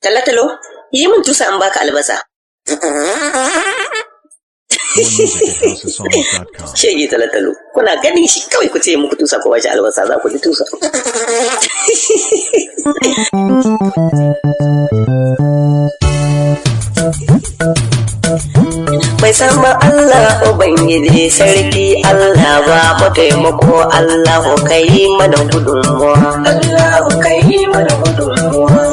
Talatalo, yi min tusa in baka albasa. More music at houseofsongs.com. Shege talatalo, kuna ganin shi kawai ku ce muku tusa ko wace albasa za ku ji tusa. Mai sama Allah Ubangiji sarki Allah ba mu taimako Allah ka yi mana gudunmuwa. Allah ka yi mana gudunmuwa.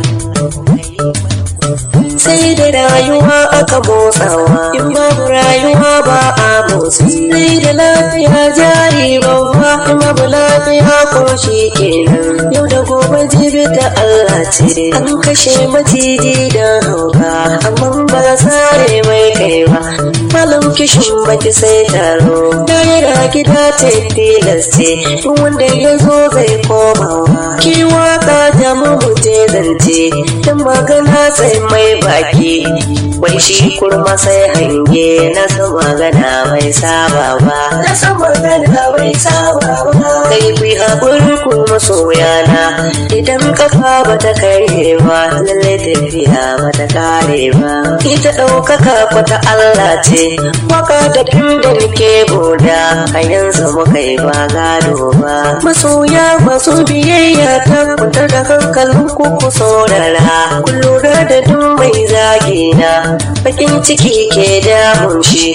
sai da rayuwa aka motsawa in babu rayuwa ba a motsi sai da lafiya jari babba in babu lafiya ko shi kenan yau da gobe jibi ta Allah ce an kashe maciji da hauka amma ba sare mai kai ba malam kishin baki sai taro daira gida ta tilas ce duk wanda ya zo zai komawa ki waka da mu je zance dan magana sai mai baki wai shi kurma sai hange na san magana mai saba ba na san magana mai saba ba kai ku haƙuri ku masoyana idan kafa ba ta kai ba lalle tafiya ba ta kare ba ita ɗaukaka kwata Allah ce waka da inda nake boda a yanzu muka yi ba gado ba masoya masu biyayya ta kwantar da hankalin ku ku saurara ku lura da duk mai zagi na bakin ciki ke damun shi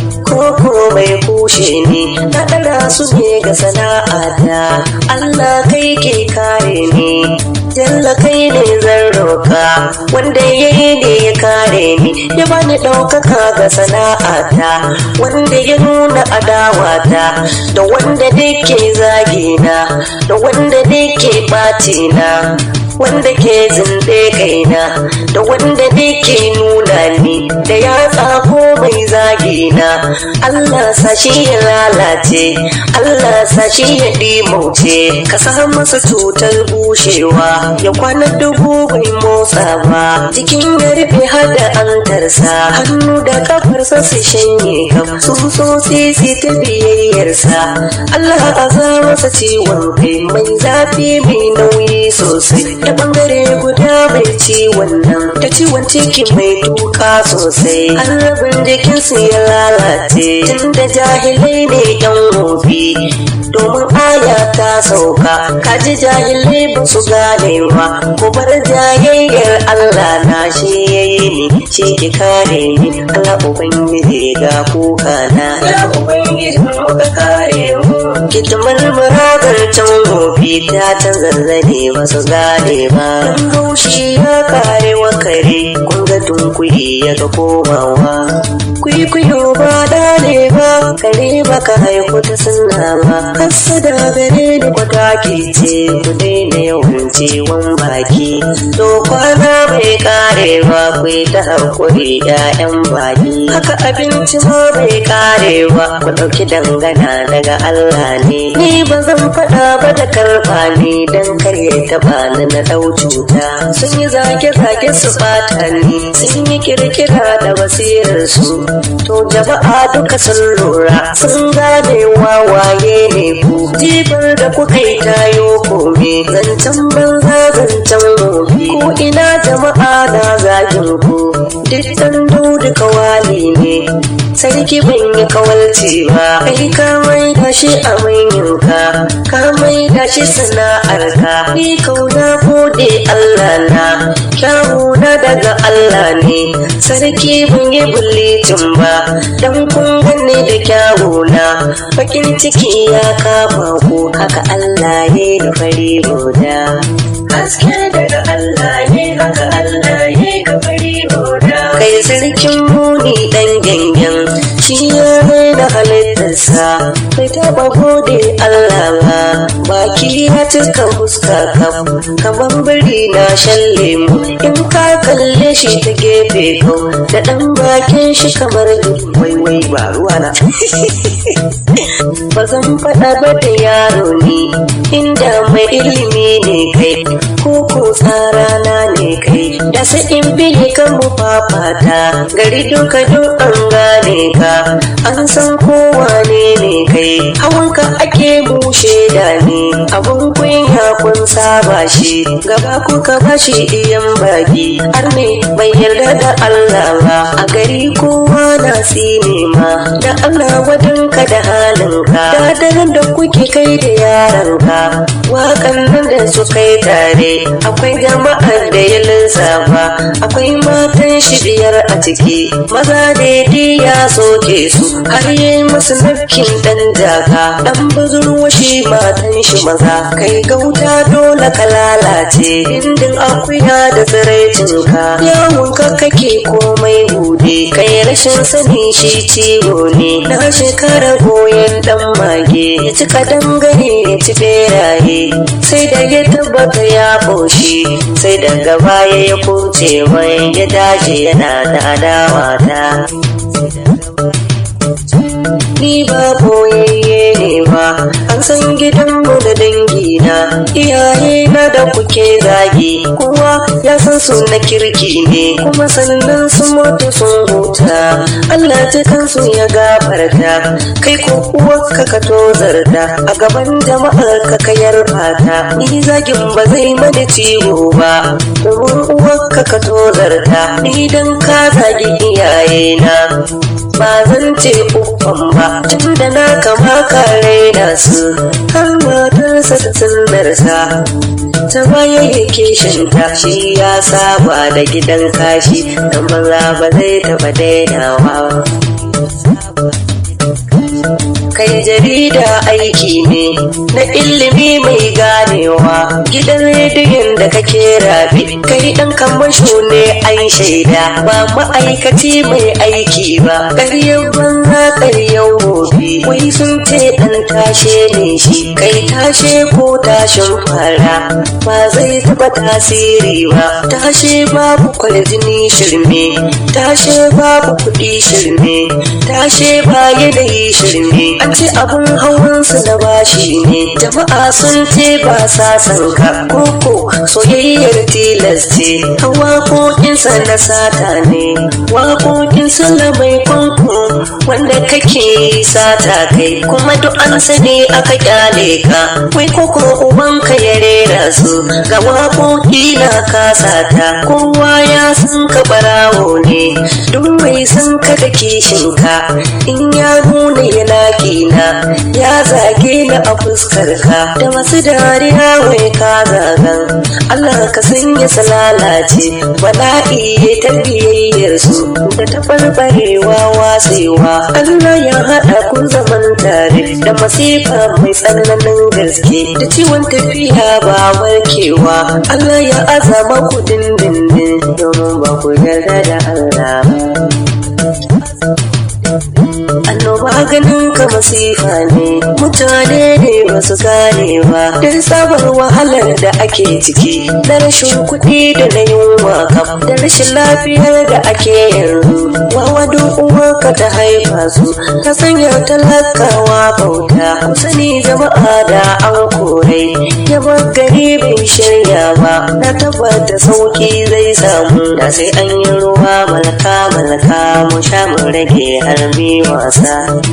ko ko mai kushe ni na ɗara su ne ga sana'ata Allah kai ke kare ni jalla kai ne zan roka wanda ya yi ne ya kare ni ya bani ɗaukaka ga sana'ata wanda ya nuna adawata da wanda dake zagina da wanda dake ɓatina wanda ke zinde kaina da wanda ke nuna ni da ya tsako mai zagina Allah sashi ya lalace Allah sashi ya dimauce ka sa masa cutar bushewa ya kwana dubu bai motsa ba jikin ya rufe hada antarsa hannu da kafarsa su shanye kam su so sisi ta biyayyarsa Allah a za masa ciwon kai mai zafi mai nauyi sosai ta bangare guda mai ciwon nan ta ciwon ciki mai duka sosai an rabin jikinsu ya lalace tun da jahilai ne yan wofi domin aya ta sauka kaji jahilai ba su gane ba ko bar jayayyar Allah na shi yayi ni shi ki kare ni Allah ubangiji ga kuka na ya ubangiji ka kare mu ki murmura can gobe ta ta zazzane ba su gane ba dan haushi ya kare wa kare kun ga tunkuyi ya ga komawa kwikwiyo ba da ne ba kare ba ka haihu ta sunna ba hasada gare ni kwata ke ce ku daina yawan ciwon baki to kwana bai kare ba ku ta hakuri ƴaƴan baki haka abinci ma bai kare ba ku ɗauki dangana daga Allah ne ni ba zan faɗa ba da karfa ne dan kar ya taɓa ni na ɗau cuta sun yi zage-zage su ɓata ni sun yi kirkira da basirar su to jama'a duka sun lura sun gane wawaye ne ku jibar da kuka yi tayo kome zancen banza zancen wofi ko ina jama'a na zagin ku duk dan dudu kawali ne sarki ban yi kawalci ba kai ka mai da shi a manyanka ka mai da shi sana'arka ni kauna gode Allah na kyawu na daga Allah ne sarki ban yi bulletin ba dan kun ganni da kyawu na bakin ciki ya kama ku haka Allah ne da fari goda haske daga Allah ne haka Allah ne ka fari goda kai sarkin muni dan gangan shi ya da halittarsa bai taba gode Allah ba baki ya cika fuska kam kamar biri na shan lemu in ka kalle shi ta gefe kau da dan bakin shi kamar wai wai ba ruwa na ba zan faɗa ba da yaro ne inda mai ilimi ne kai ko ko tsara na ne kai da sai in biye kan mu fafata gari duka duk an gane ka an san kowa ne ne kai hawanka ake mushe da ne abun kunya kun saba shi gaba kuka bashi iyan baki har ne bai yarda da Allah ba a gari kowa na sine ma da Allah wadanka da halinka da daren da kuke kai da yaranka waƙan nan da su kai tare akwai jama'ar da ya lissafa akwai matan shi biyar a ciki maza daidai ya soke su har yi masu nafkin dan jaka dan budurwa shi matan shi maza kai gauta dole ka lalace dindin akuya da tsiraicinka yawon ka kake komai bude kai rashin sani shi ciwo ne na shekara goyon dan mage ya cika dangane ya ci beraye sai da ya tabbata ya ƙoshi sai daga baya ya kuce mai ya dace yana da adawa ta ni ba boyayye ne ba an san gidanmu da dangina iyaye na da kuke zagi kowa ya san su na kirki ne kuma sannan su mutu sun huta Allah ta kansu ya gafarta kai ko uwarka ka tozarta a gaban jama'ar ka kayar fata ni zagin ba zai mana ciwo ba domin uwarka ka tozarta ni dan ka zagi iyayena ba zan ce uffan ba tun da na kama ka raina su har matarsa ta tsallarsa ta baya yake shanta shi ya saba da gidan kashi dan maza ba zai taba dainawa kai jarida aiki ne na ilimi mai ganewa gidan rediyon da kake rabi kai dan kamasho ne an shaida ba ma'aikaci mai aiki ba ƙaryar banza ƙaryar wofi wai sun ce dan tashe ne shi kai tashe ko tashin fara ba zai taɓa tasiri ba tashe babu kwaljini shirme tashe babu kuɗi shirme tashe ba yanayi shirme an ce abun hawansu na bashi ne jama'a sun ce ba sa san ka koko soyayyar tilas ce waƙoƙinsa na sata ne waƙoƙinsa na mai kwanko wanda kake sata kai kuma duk an sani aka kyale ka wai koko ubanka ya rera su ga waƙoƙi na kasata kowa ya san ka barawo ne duk mai san ka da kishinka in ya nuna yana na ya zage ni a fuskar ka da masu dariya wai ka zagan Allah ka sanya su lalace bala'i ya tarbiyayyar su da tabarbarewa watsewa Allah ya haɗa ku zaman tare da masifa mai tsananin gaske da ciwon tafiya ba warkewa Allah ya azama ku dindindin domin ba ku yarda da Allah annoba ganin ka masifa ne mutane ne ba su gane ba don sabar wahalar da ake ciki da rashin kuɗi da na yunwa kam da rashin lafiyar da ake yanzu wawa duk uwarka ta haifa su ta sanya talakawa bauta sani jama'a da an korai ya bar gari bai shirya ba na tabbata sauki zai samu da sai an yi ruwa malaka malaka mu sha mu rage harbi wasa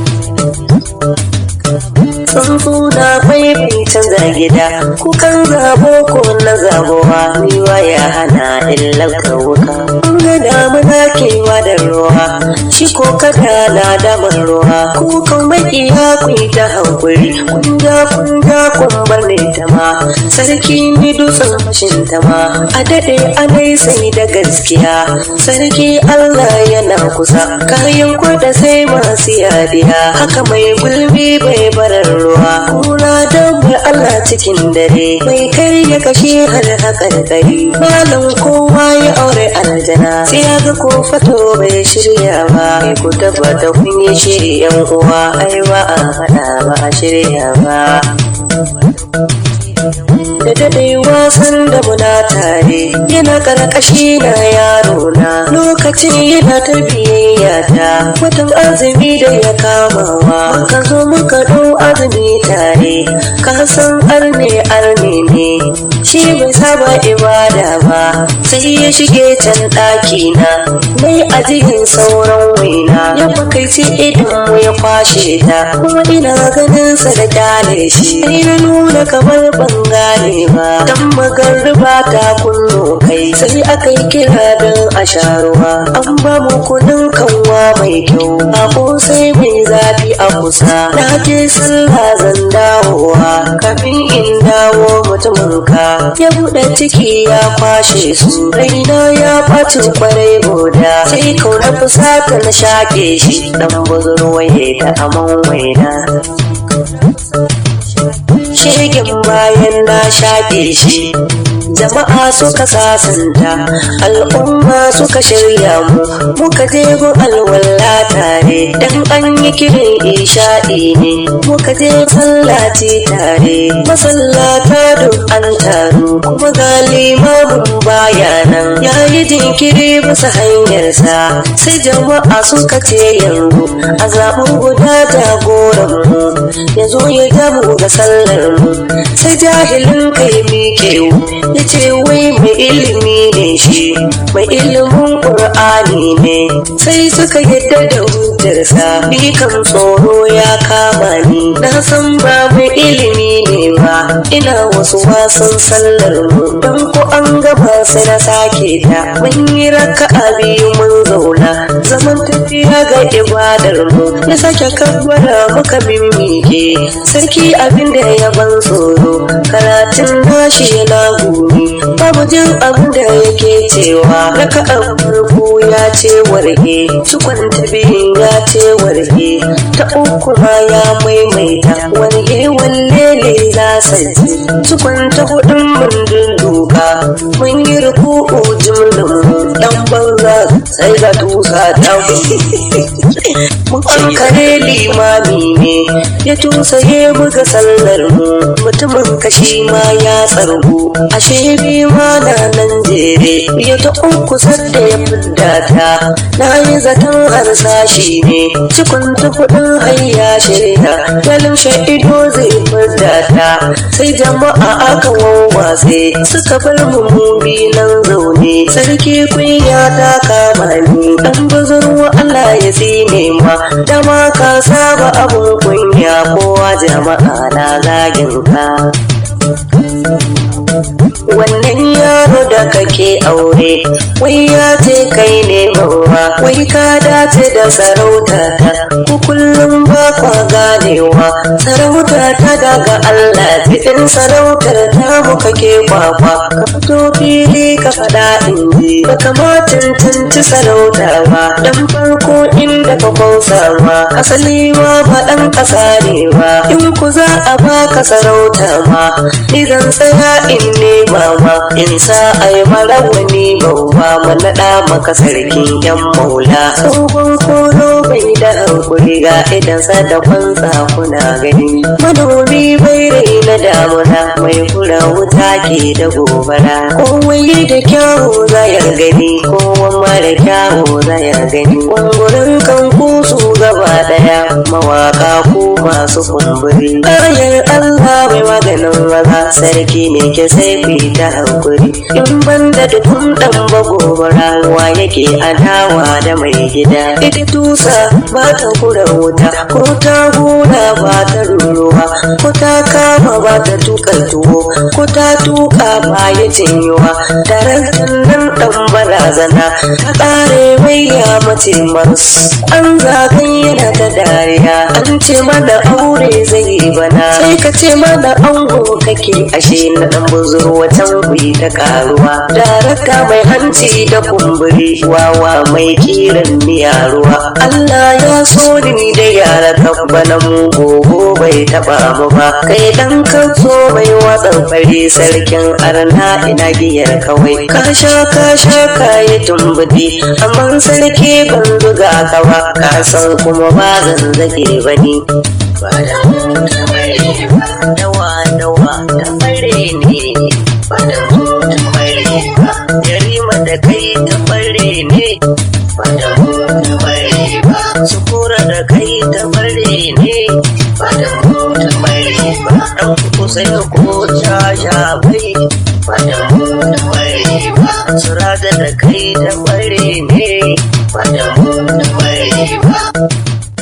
tsuntsu na faifin canza gida kukan zabo ko na zabowa niwa ya hana illar wuka ga damuna kewa da ruwa shi ko kada na damar ruwa kukan makiya ku ta hankuri kun ga kun ga kun bar ne ta ma sarki ni dutsen fashin ta ma a daɗe anai sai da gaskiya sarki Allah yana kusa kayan kwada sai masu yadiya haka mai gulbi bai barar ruwa kura don mai Allah cikin dare mai karya kashi har haka da kari malam kowa ya aure aljana sai ya ga ko fato bai shirya ba kai ku tabbata kun yi shiri yan uwa ai ba a haɗa ba a shirya ba da daɗewa san da muna tare yana karkashi na yaro na lokacin yana ta biyayya ta watan azumi da ya kamawa ka zo muka ɗau azumi tare ka san arne arne ne shi bai saba ibada ba sai ya shige can ɗaki na mai ajiyin sauran waina ya fakaici idan mu ya kwashe ta kuma ina ganin sa da kyale shi sai na nuna kamar ban gane ba dan magarba ta kunno kai sai aka yi kira don a sha ruwa an ba mu kunun kanwa mai kyau a sai mai zafi a kusa na je sallah zan dawowa kafin in dawo mutumin ka ya buɗe ciki ya kwashe su raina ya ɓaci kwarai boda sai kauna fusata na shaƙe shi dan buzurwaye ta aman waina shegen bayan na shaƙe shi jama'a suka sasanta al'umma suka shirya mu muka je gun alwala tare dan an yi kirin isha'i ne muka je sallaci tare masallata duk an taru kuma ga limamin baya nan ya yi jinkiri bisa hanyarsa sai jama'a suka ce yanzu a zaɓi guda jagoran mu ya zo ya jamu ga sallar mu sai jahilin kai miƙe ya ce wai mai ilimi ne shi mai ilimin ƙur'ani ne sai suka yadda da hujjarsa ni kan tsoro ya kama ni na san ba mai ilimi ne ba ina wasu wasan sallar mu don ko an gaba sai na sake ta mun yi raka'a biyu mun zauna zaman tafiya ga ibadar mu ya sake kabbara muka mimmike sarki abin da ya ban tsoro karatun nashi yana gumi babu jin abin da yake cewa raka'ar farko ya ce warge cikon ta biyun ya ce warge ta uku ma ya maimaita warge walle ne za ji cikon ta hudun mun duka mun yi ruku'u jimlin mu dan banza sai ga tusa ta mun kare limami ne ya tusa ya buga sallar mu mutumin kashi ma ya tsargu ashe biyu ma na nan jere ya ta uku sadda ya fidda ta na yi zaton harsashi ne cikon ta kudin hayya shirya ya lushe ido zai fidda ta sai jama'a aka wawwatse suka bar mu mubi nan zaune sarki kunya ta kama ni dan buzurwa Allah ya tsine ma dama ka saba abun kunya kowa jama'a na zagin ka wannan yaro da kake aure wai ya ce kai ne babba wai ka dace da sarauta ta ku kullum ba kwa ganewa sarauta ta daga Allah bidin sarautar ta mu kake kwakwa ka fito fili ka faɗa in ji ba kamata tunci sarauta ba dan farko inda ka kausa ma asali ma ba dan ƙasa ne ba in ku za a baka sarauta ma idan tsaya in ne mama in sa ai marawani babba mu naɗa maka sarkin yan maula tsohon kolo bai da hankuri ga idan sa da kwanza kuna gani manomi bai raina damuna mai kura wuta ke da gobara kowai da kyawu za ya gani kowa mara kyawu za ya gani wangurin kan kusu gaba daya mawaka ko masu kumburi ayar Allah mai maganin maza sarki ne ke sai ku ta hankuri in banda da kun dan bagobara wa yake adawa da mai gida ita tusa ba ta kura wuta ko ta hura ba ta ruruwa ko ta kama ba ta tuka tuwo ko ta tuka ba ya cinyewa daraktan nan dan barazana ta kare mai ya mace marus an zagan yana ta dariya an ce mana aure zai yi bana sai ka ce mana ango kake ashe na dan buzurwa can kuyi ta karuwa darakta mai hanci da kumburi wawa mai kiran miya ruwa Allah ya so ni da yara tabbana mu gogo bai taba mu ba kai dan kanso mai watsan fari sarkin arna ina giyar kawai ka sha ka sha ka yi tumbudi amma sarki ban buga ka ba ka san kuma ba zan zage ba ni ba da dawa dawa da fare ne da mu da bari ba dan kusa da ko jaja bai ba da mu da bari ba sura da kai da bare ne ba da mu da bari ba